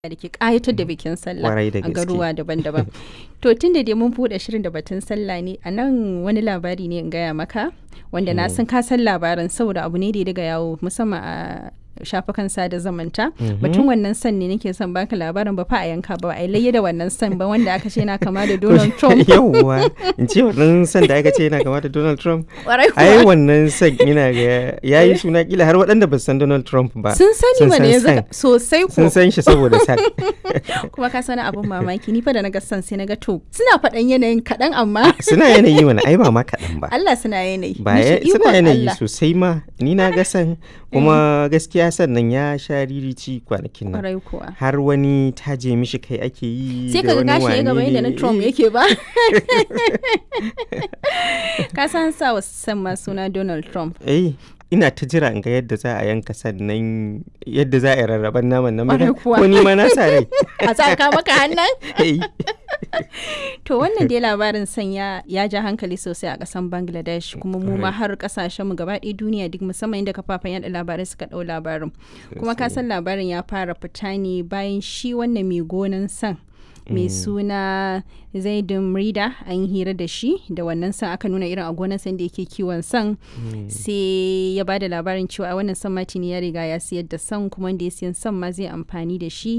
da ke ƙayatar da bikin sallah Kwarai da a gaske. garuwa daban-daban. to tun da dai mun buɗe shirin da batun sallah ne a nan wani labari ne in gaya maka wanda na san ka san labarin saboda abu ne da ya daga yawo musamman a shafukan sada zamanta batun wannan san ne nake son baka labarin ba fa a yanka ba a yi layya da wannan san ba wanda aka ce na kama da Donald Trump yawwa in ce wannan san da aka ce yana kama da Donald Trump Kwarai ai kuwa. wannan san yana ga yayi suna kila har waɗanda ba su san Donald Trump ba sun sani mana san yanzu san. ka- sosai ko sun san shi saboda san kuma ka sani abin mamaki ni fa da naga san sai naga to suna faɗan yanayin kaɗan amma suna yanayi mana ai ba ma kaɗan ba Allah suna yanayi ba Ni ce, ya- suna ikon yanayi Allah. sosai ma ni na ga san kuma gaskiya sannan ya sha ririci kwanakin nan Kwarai kuwa har wani taje mishi kai ake yi sai da ka ga wani gashi ya gaba wane yadda na ne. Trump yake ba ka san sa wa san ma suna Donald Trump eh ina ta jira in ga yadda za a yanka sannan yadda za a yi rarraban naman nan Ƙwarai ba kuwa. ko ni ma na sa rai a tsaka maka hannun Eh, to wannan dai labarin sanya ya ja hankali sosai a kasan Bangladesh kuma mu ma har kasashen mu gaba ɗaya duniya duk musamman inda kafafen yada labarai suka ɗau labarin kuma ka san labarin ya fara fita ne bayan shi wannan mai gonan san mai suna zaidun rida an yi hira da shi da wannan san aka nuna irin a gonan san da yake kiwon san sai ya ba da labarin cewa a wannan san matini ya riga ya siyar da san kuma wanda ya siyan san ma zai amfani da shi